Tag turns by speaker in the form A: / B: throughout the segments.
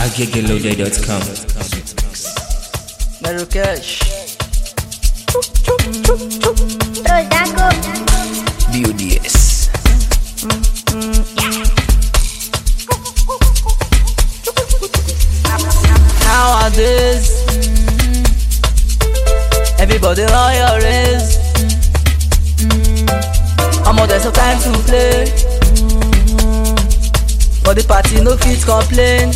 A: aggegeloday.com.
B: Marrakesh.
C: Rodago,
A: BODS.
B: Nowadays, everybody on your race. I'm there's no time to play. But the party no fit complain.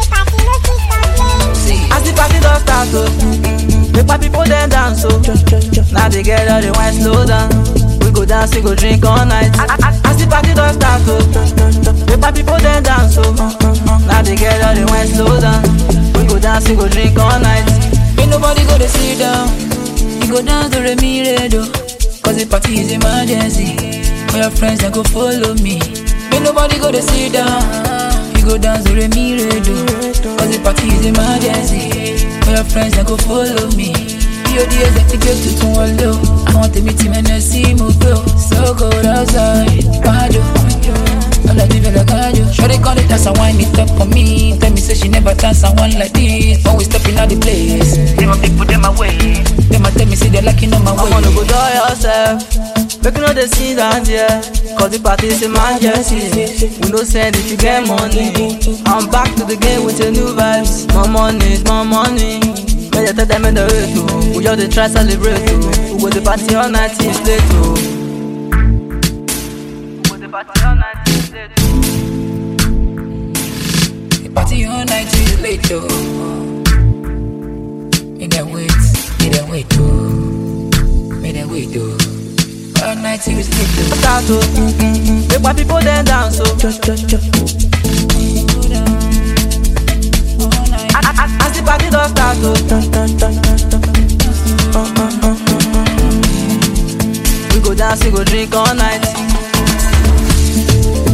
B: See, as the party don start oh, make my people dem dance oh. Now they get all the wine slow down. We go dance, we go drink all night. As as the party don start oh, make my people dem dance oh. Now they get all the wine slow down. We go dance, we go drink all night. Ain't nobody go to sit down. You go dance to Remy Radio. Cause the party is emergency. All your friends they go follow me. Ain't nobody go to sit down. You go dance to Remy Radio. Cause the party is emergency. All your friends they go follow me. BODS let the get to tún wọn lò. Àwọn tèmi ti mẹ́nà sí mo gbé o. So cold outside. Wájú. All of me feel like I do. Shorty call it dance and wine it up for me. Tell me say she never dance and one like this. When we step in out the place, see my people them away. Them a tell me say they liking on my way. I'm gonna go do yourself. Make you know they see that yeah. Cause the party is emergency. We no send if you get money. I'm back to the game with a new vibes. More money, more money. When you tell them in the way to We just dey try celebrate to We go the party all night till late to We go the party all night till late to The party all night till late to Me dey wait, me dey wait to Me dey wait to All night till it's late to Start to Make my people dem dance so As as the party don start oh. We go dance, we go drink all night.